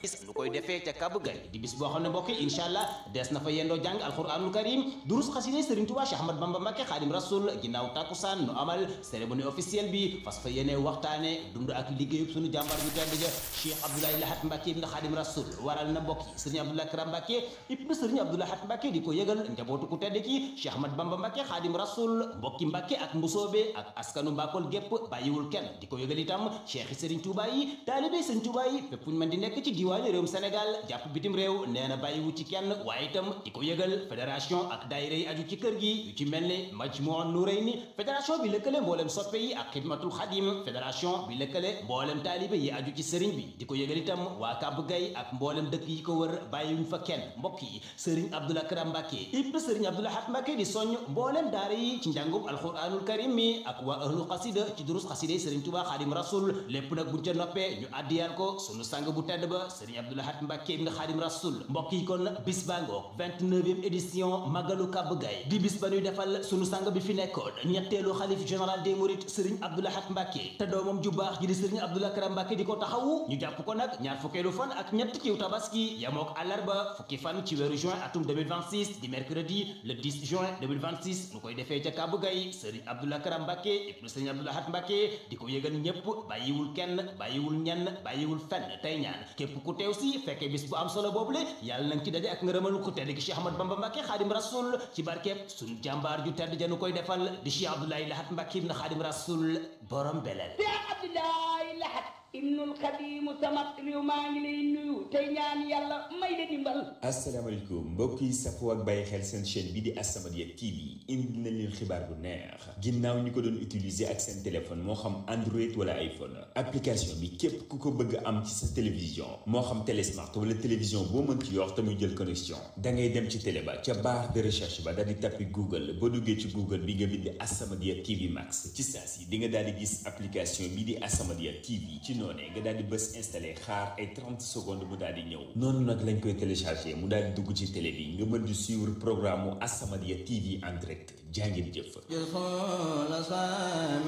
nu koy defee ca Kabu Gay di bis boo xam ne mbokk yi incha allah des na fa yendoo jàng alquranul karim durus xaside Serigne Touba Cheikh Ahmad Bamba Mbacké Xaadim Rasul ginnaaw takkusaan nu amal cérémonie officielle bi fas fa yéene waxtaane dund ak liggéeyub sunu jàmbar bi tedd ja Cheikh Abdoulaye Lahat Mbacké ibn Xaadim Rasul waral na mbokk yi Serigne Abdoulaye Karam Mbacké ibn Serigne Abdoulaye Lahat Mbacké di ko yëgal njabootu ku tedd ki Cheikh Ahmad Bamba Mbacké Xaadim Rasul mbokki Mbacké ak mbusoobe ak askanu Mbakol gépp bàyyiwul kenn di ko yëgal itam Cheikh Serigne Touba yi taalibe Serigne Touba yi fépp fuñ mën di nekk ci diwaani réewum Sénégal jàpp bitim réew nee na bàyyiwu ci kenn waaye itam di ko yëgal fédération ak daayira yi aju ci kër gi yu ci mel ni Majmuun Nurayni fédération bi lëkkale mboolem soppe yi ak xidmatul xadim fédération bi lëkkale mboolem taalibe yi aju ci sëriñ bi di ko yëgal itam waa Kàbb Gay ak mboolem dëkk yi ko wër bàyyiwuñ fa kenn mbokk yi sëriñ Abdoulaye Karam Mbacké ibn sëriñ Abdoulaye Lahat Mbacké di soññ mboolem daara yi ci njàngum alquranul karim mi ak waa ahlu xasida ci durus xasida sëriñ Tuubaa Xaadim Rasul lépp nag buñ ca noppee ñu addiyal ko sunu sang bu tedd ba sëriñ Abdoulaye Lahat Mbacké ibn Xaadim Rasul mbokk yi kon bis baa ngoog 29e édition Magalu Kàbb Gay di bis ba ñuy defal sunu sang bi fi nekkoon ñetteelu xalif général des mourides sëriñ Abdoulaye Lahat Mbacké te doomam ju baax ji di sëriñ Abdoulaye Karam Mbacké di ko taxawu ñu jàpp ko nag ñaar fukkeelu fan ak ñett ciw tabaski yamook àllarba fukki fan ci weeru juin atum 2026 di mercredi le 10 juin 2026 nu koy defee ca Kàbb Gay sëriñ Abdoulaye Karam Mbacké ibnu sëriñ Abdoulaye Lahat Mbacké di ko yëgal ñépp bàyyiwul kenn bàyyiwul ñenn bàyyiwul fenn tey ñaan képp ku teew si fekkee bis bu am solo boobule yàlla nañ ci daje ak ngërëmal ku tedd gi Cheikh Ahmad Bamba Mbacké Xaadim Rasul ci barkeeb suñu jàmbaar ju tedd janu koy defal di Cheikh Abdoulaye Lahat Mbacké ibn Xaadim Rasul borom belel Cheikh Abdoulaye Lahat ibnul xadimu sama réew maa ngi lay nuyu tey ñaan yàlla may la dimbal asalaamaaleykum mbokk yi safoo ak bàyyi xel seen chaîne bi di As-Samadiyya TV indi nañ leen xibaar bu neex ginnaaw ñi ko doon utiliser ak seen téléphone moo xam Android wala iPhone application bi képp ku ko bëgg am ci sa télévision moo xam télé smart wala télévision boo mën ci yor te muy jël connexion da ngay dem ci télé ba ca barre de recherche ba daal di tappi Google boo duggee ci Google bi nga bind As-Samadiyya TV Max ci saa si di nga daal di gis application bi di As-Samadiyya TV ci noonee nga daal di bës installé xaar ay 30 secondes mu daal di ñëw noonu nag lañ koy téléchargé mu daal di dugg ci télé bi nga mën di suivre programme mu As-Samadiyya TV en direct jaa ngeen jëf